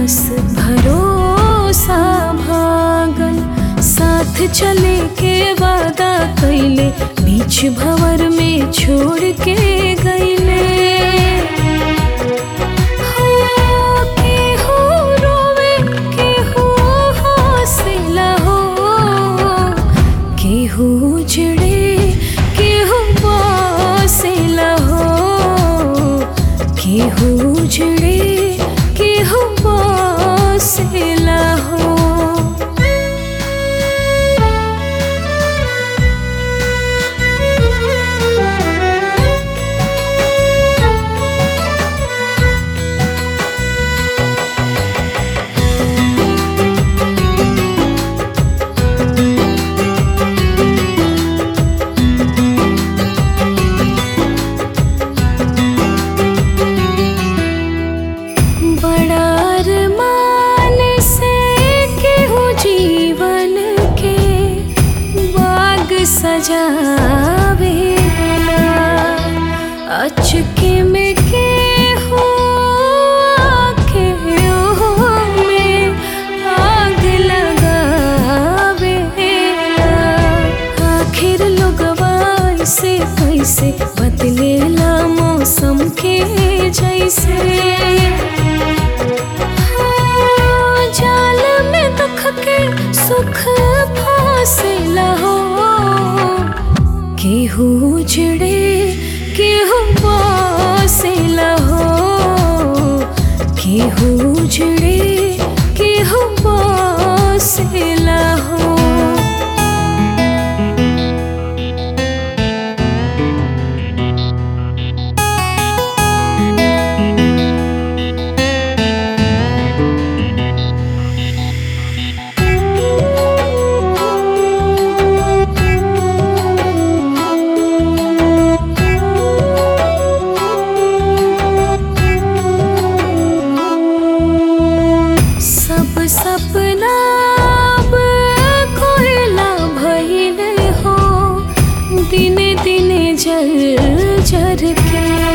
बस भरोसा भागल साथ चले के वादा कैले बीच भंवर में छोड़ के गईले हो, केहू रोवे, केहू हौसला हो, केहू उजड़े केहू बसेला हो केहू उजड़े केहू बसेला हो बड़ा अरमान से केहू जीवन के बाग सजावेला अचके में केहू आके ओहो में आग लगावेला आखिर लोगवा से कैसे बदलेला मौसम के जैसे हाँ, जाल में दुख के सुख फासिला हो केहू उजड़े केहू बसेला हो केहू उजड़े केहू बसेला हो सब सपना अब कोयला भइल हो दिने दिने जल जर के